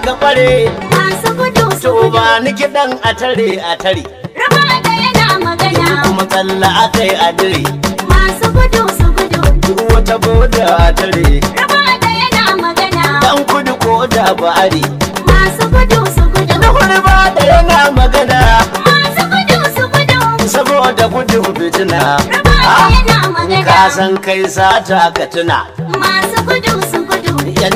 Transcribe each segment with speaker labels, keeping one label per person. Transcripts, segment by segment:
Speaker 1: ka bare
Speaker 2: masu gudu su
Speaker 1: to
Speaker 2: gudu
Speaker 1: ba ni kiɗan a tare a tare
Speaker 2: raba da yana magana
Speaker 1: yanzu kuma tsalla aka yi a dire
Speaker 2: masu gudu su gudu
Speaker 1: duk wata boda a tare
Speaker 2: raba da yana magana
Speaker 1: dan kudu ko da ba'ari
Speaker 2: masu gudu su gudu
Speaker 1: na wani ba da yana magana
Speaker 2: masu gudu su gudu
Speaker 1: saboda gudun fitina
Speaker 2: raba da yana magana
Speaker 1: ka san kai sata ka tuna
Speaker 2: masu gudu su gudu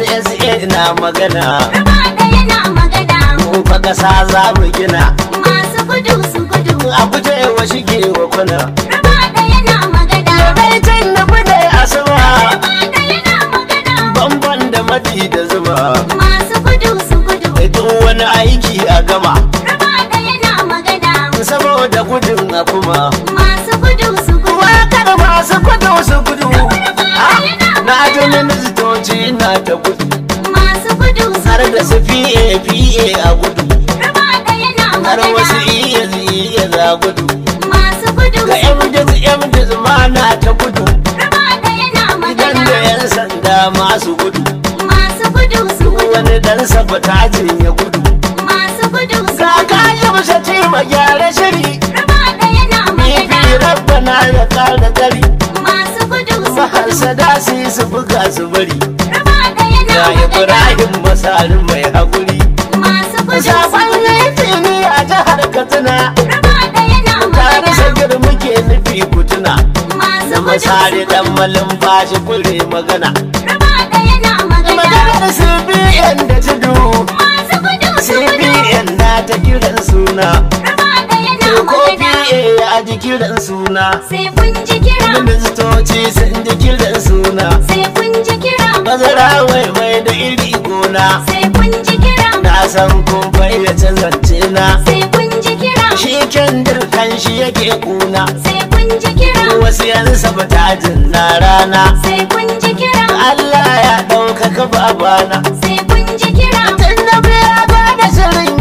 Speaker 1: NSA na magana
Speaker 2: raba da yana magana
Speaker 1: mun fa kasa za mu gina
Speaker 2: masu gudu su gudu
Speaker 1: a guje wa shige wa kuna
Speaker 2: raba da yana magana
Speaker 1: bai can na bude a sama
Speaker 2: raba da yana magana
Speaker 1: bamban da madi da zuma
Speaker 2: masu gudu su gudu
Speaker 1: duk wani aiki a gama
Speaker 2: raba da yana magana
Speaker 1: saboda gudun a kuma
Speaker 2: masu gudu su gudu
Speaker 1: wakar masu gudu su gudu Ah, na ji ministoci na ta gudu
Speaker 2: masu gudu su
Speaker 1: har da
Speaker 2: gudu
Speaker 1: su fiye fiye a gudu
Speaker 2: raba da yana
Speaker 1: har wasu
Speaker 2: magana
Speaker 1: iya iya za gudu
Speaker 2: masu gudu
Speaker 1: ga
Speaker 2: su gudu
Speaker 1: MDs MDs ma na ta gudu
Speaker 2: raba da yana
Speaker 1: idan da
Speaker 2: magana
Speaker 1: yan sanda masu gudu
Speaker 2: masu gudu su gudu
Speaker 1: wani dan sabotajin ya gudu
Speaker 2: masu gudu su
Speaker 1: ga
Speaker 2: gudu
Speaker 1: kayi musa ce ma gyara shiri
Speaker 2: raba da yana
Speaker 1: Bibi
Speaker 2: magana
Speaker 1: rabbana ya kara gari
Speaker 2: masu gudu su gudu
Speaker 1: maharsada su yi su buga su bari
Speaker 2: raba da yana
Speaker 1: ga
Speaker 2: magana
Speaker 1: Ibrahim masari mai haƙuri
Speaker 2: masu gudu su
Speaker 1: Sabon
Speaker 2: gudu
Speaker 1: laifini a jihar Katsina
Speaker 2: raba da yana
Speaker 1: tare
Speaker 2: magana
Speaker 1: sagir muke nufi kutuna
Speaker 2: masu
Speaker 1: da
Speaker 2: gudu su
Speaker 1: masari dan
Speaker 2: gudu
Speaker 1: malin bashi kure magana
Speaker 2: raba da yana magana
Speaker 1: maganar CBN da tudu
Speaker 2: masu gudu su gudu
Speaker 1: CBN na ta kiran suna
Speaker 2: raba da yana
Speaker 1: ko
Speaker 2: magana
Speaker 1: PA a ji kiran suna
Speaker 2: sai kun ji kira
Speaker 1: ministoci sun ji kiran suna
Speaker 2: sai kun ji kira
Speaker 1: bazara wai mai da iri gona
Speaker 2: sai kun ji kira
Speaker 1: na san kun fayyace zance na
Speaker 2: sai kun ji kira
Speaker 1: shi kendir kan shi yake kuna
Speaker 2: sai kun ji kira
Speaker 1: wasu yan sabatajin na rana
Speaker 2: sai kun ji kira
Speaker 1: Allah ya ɗaukaka babana
Speaker 2: sai kun ji kira
Speaker 1: tun da biya ba da shirin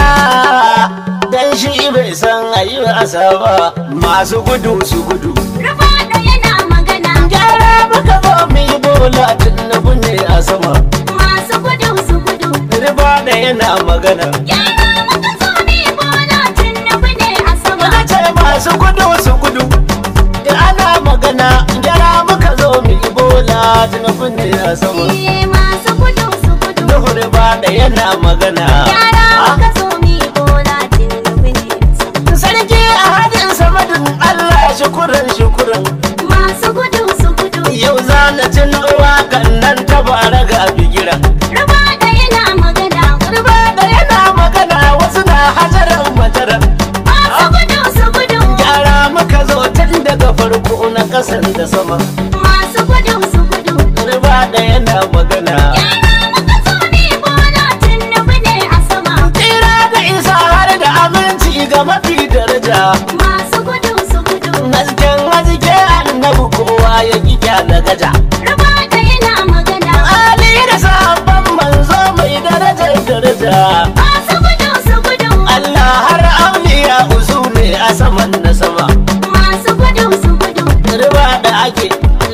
Speaker 1: gyara dan shi bai san ayi asa ba masu gudu su gudu
Speaker 2: rufa da yana magana
Speaker 1: gyara muka zo mu yi bola tun na ne a sama
Speaker 2: masu gudu su gudu
Speaker 1: riba da yana magana
Speaker 2: gyara muka zo ne bola tun nufi ne a sama
Speaker 1: Muka ce masu gudu su gudu da ana magana gyara muka zo mu yi bola tun na ne a sama
Speaker 2: iye masu gudu su gudu
Speaker 1: Nuhu riba da yana magana
Speaker 2: gyara muka zo ne bola tun nufi ne a sama
Speaker 1: Sarki a hadin samadin Allah shukuran shukuran
Speaker 2: masu gudu su gudu
Speaker 1: Yau za na cin wakan nan ta bara ga bigira
Speaker 2: rufa da yana magana
Speaker 1: Riba da yana magana wasu na hajaran mataran
Speaker 2: masu gudu su gudu
Speaker 1: Gyara muka zo tun daga farko na kasan da sama
Speaker 2: masu gudu su gudu
Speaker 1: Riba da yana magana
Speaker 2: gyara muka zo ne bola tun nufi ne a sama
Speaker 1: Tsira da isa har da aminci ga mafi daraja
Speaker 2: masu gudu su gudu
Speaker 1: Hasken haske annabi kowa ya ƙi da gaja
Speaker 2: rufa da yana magana
Speaker 1: Ali da sabon manzo mai darajar daraja
Speaker 2: masu gudu su gudu
Speaker 1: Allah har auliya usu ne a saman na sama
Speaker 2: masu gudu su gudu
Speaker 1: riba da ake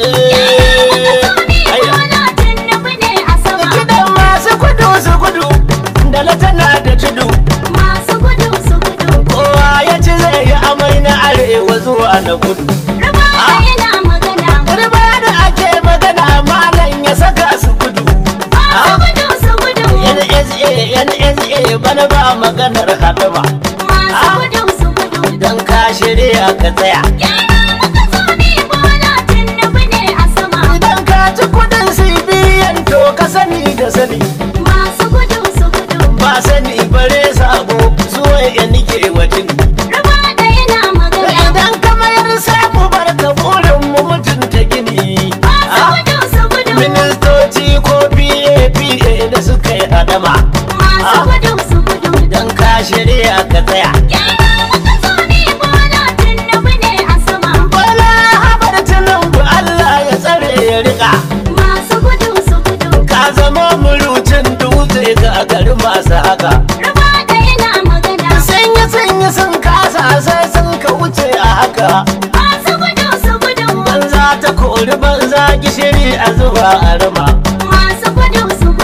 Speaker 1: Gidan masu gudu su gudu da na tana da tudu kowa ya ci zai yi amai na arewa zuwa na kudu riba da ake magana malam ya saka su gudu NSA NSA bana ba maganar hadama idan ka shirya ka tsaya idan ka ci kudin CBN to ka sani da sani ba sani bare sabo zuwa ya nike wajen idan ka mayar sai mu bar ka burin mu mutunta gini ministoci ko PAPA da suka yi adama idan ka shirya ka tsaya bala habar tunan Allah ya tsare ya rika
Speaker 2: Masu gudu su gudu
Speaker 1: ka zama murucin dutse ga gari masu haka
Speaker 2: Rufa da yana magana
Speaker 1: sanya sanya sun kasa sai sun ka wuce a haka
Speaker 2: Masu gudu su gudu
Speaker 1: banza ta kori banza gishiri a zuba a rama
Speaker 2: Masu gudu su gudu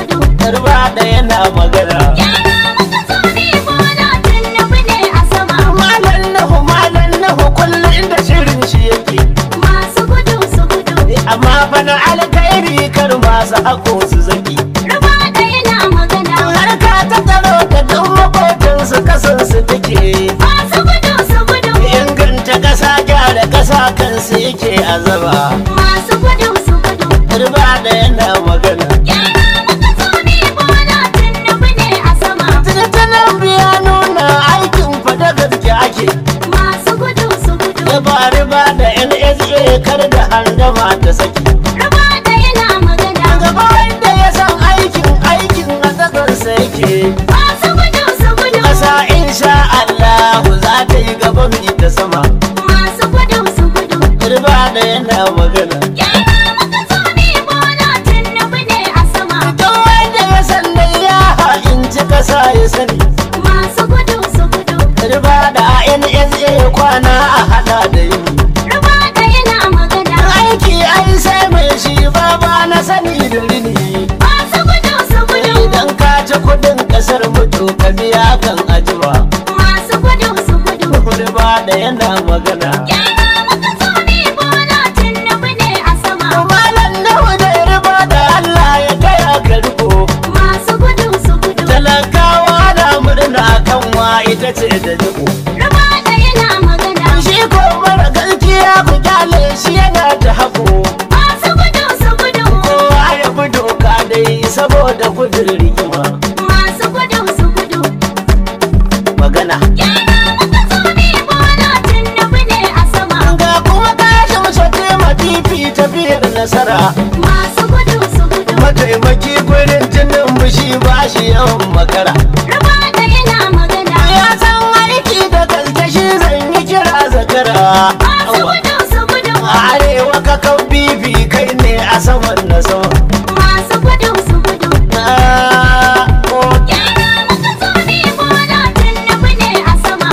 Speaker 1: garba da yana magana
Speaker 2: Gyara muka so ne bola tunnubu ne a sama.
Speaker 1: malan nahu malan nahu kullum da shirin shi yake
Speaker 2: Masu gudu su gudu.
Speaker 1: amma bana alkhairi kar masu hako su zaki
Speaker 2: Ruba da yana magana.
Speaker 1: harka ta tsaro da duk makotansu kasansu take
Speaker 2: Masu gudu su gudu.
Speaker 1: inganta ƙasa gyara ƙasa kansu yake azaba
Speaker 2: Masu gudu su gudu.
Speaker 1: garba da yana magana
Speaker 2: Gyara muka so ne bola tunnubu ne a sama.
Speaker 1: Tattalin biya nuna aikin fada gaske ake
Speaker 2: Masu gudu su gudu.
Speaker 1: ya ba riba da NSA kar da handama ta saki
Speaker 2: Ruba da yana magana.
Speaker 1: gaba wanda ya san aikin aikin a tsakarsa yake
Speaker 2: Masu gudu su gudu.
Speaker 1: ƙasa insha Allah za ta yi gaba mai ta sama
Speaker 2: Masu gudu su gudu.
Speaker 1: riba da yana magana
Speaker 2: Gyara muka so ne bola tunnubu ne a sama.
Speaker 1: duk wanda ya san dai ya ha'inci ƙasa ya sani
Speaker 2: Masu gudu su gudu.
Speaker 1: riba da NSA kwana a hada da yini
Speaker 2: Ruba da yana magana.
Speaker 1: aiki ai sai mai shi ba ba na sani da rini
Speaker 2: Masu gudu su gudu.
Speaker 1: idan ka ci kudin kasar mutu ka biya kan ajiwa
Speaker 2: Masu gudu su gudu.
Speaker 1: riba da yana magana
Speaker 2: Gyara muka so ne bola tunnubu ne a sama.
Speaker 1: malam nawa da riba da Allah ya gaya ka riko
Speaker 2: Masu gudu su gudu.
Speaker 1: talakawa na murna kan wa ita ce da jiko
Speaker 2: Ruba da yana magana.
Speaker 1: shi ko mara gaskiya ku kyale shi yana da hako
Speaker 2: Masu gudu su gudu.
Speaker 1: kowa ya bi doka dai saboda gudun rigima
Speaker 2: Masu gudu su gudu.
Speaker 1: magana
Speaker 2: Gyara muka so ne bola tunnubu ne a sama.
Speaker 1: ga kuma kashin shafe matifi tafiyar nasara
Speaker 2: Masu gudu su gudu.
Speaker 1: mataimaki gurin jinin mushi ba shi yawan makara
Speaker 2: Ruba da yana magana.
Speaker 1: ya san aiki da gaske shi zan yi kira zakara
Speaker 2: Masu gudu su gudu.
Speaker 1: a arewa ka kan bibi kai ne a saman na sama
Speaker 2: Masu gudu su gudu.
Speaker 1: Na ko
Speaker 2: Gyara muka so ne bola tunnubu ne a sama.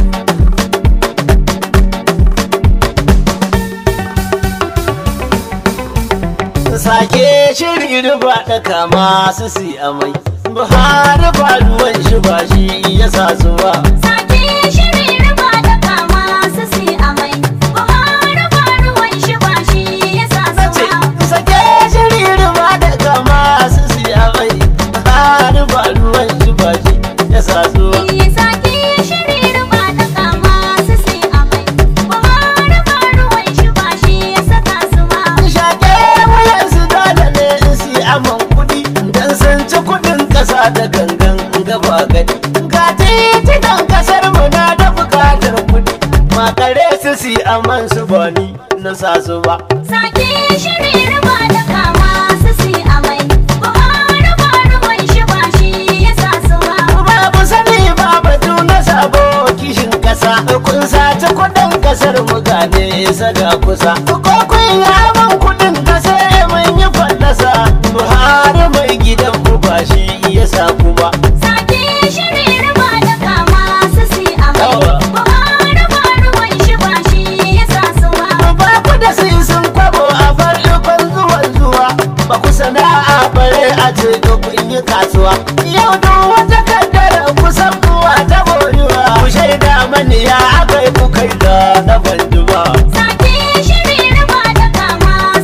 Speaker 1: sake shiri riba da kama su si amai buhari ba ruwan shi ba shi ya sa su ba
Speaker 2: Sake shiri ruba da kama su si amai. Buhari ba ruwan shi ba shi ya sa
Speaker 1: ce
Speaker 2: su ba.
Speaker 1: sake shiri riba da kama su si amai buhari ba ruwan shi ba shi ya sa su ba
Speaker 2: Sake shiri ruba da kama su si amai. Buhari ba ruwan shi ba shi ya saka su ba.
Speaker 1: Shake wuyansu dole ne in si aman kuɗi Dan sun ci kuɗin ƙasa da gangan gaba gani Ga titinan ƙasar mu na da buƙatar kuɗi Makare su si aman su ba ni na sa su ba
Speaker 2: Sake shiri ruba da kama su si amai. Buhari ba ruwan shi ba shi ya sa su ba.
Speaker 1: Babu sani ba batu na sabo kishin ƙasa Kun sace kuɗin ƙasar mu gane saga kusa Ko kun yaman kuɗin ƙasa mun yi fallasa Buhari mai gidan mu ba shi ya sa ku ba
Speaker 2: Sake shiri ruba da kama su si amai.
Speaker 1: Yawa.
Speaker 2: Buhari ba ruwan shi ba shi ya sa su ba.
Speaker 1: ba ku da sun kwabo a farkon zuwan zuwa ba ku sana'a bare a ce da kun yi kasuwa yau duk wata kaddara kusan kuwa ta borewa ku shaida mani ya aka yi ku kai da na banduwa
Speaker 2: Sake shiri ruba da kama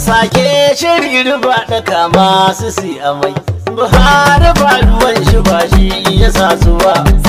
Speaker 1: sake shiri riba da kama su si amai buhari ba ruwan shi ba shi ya sa su ba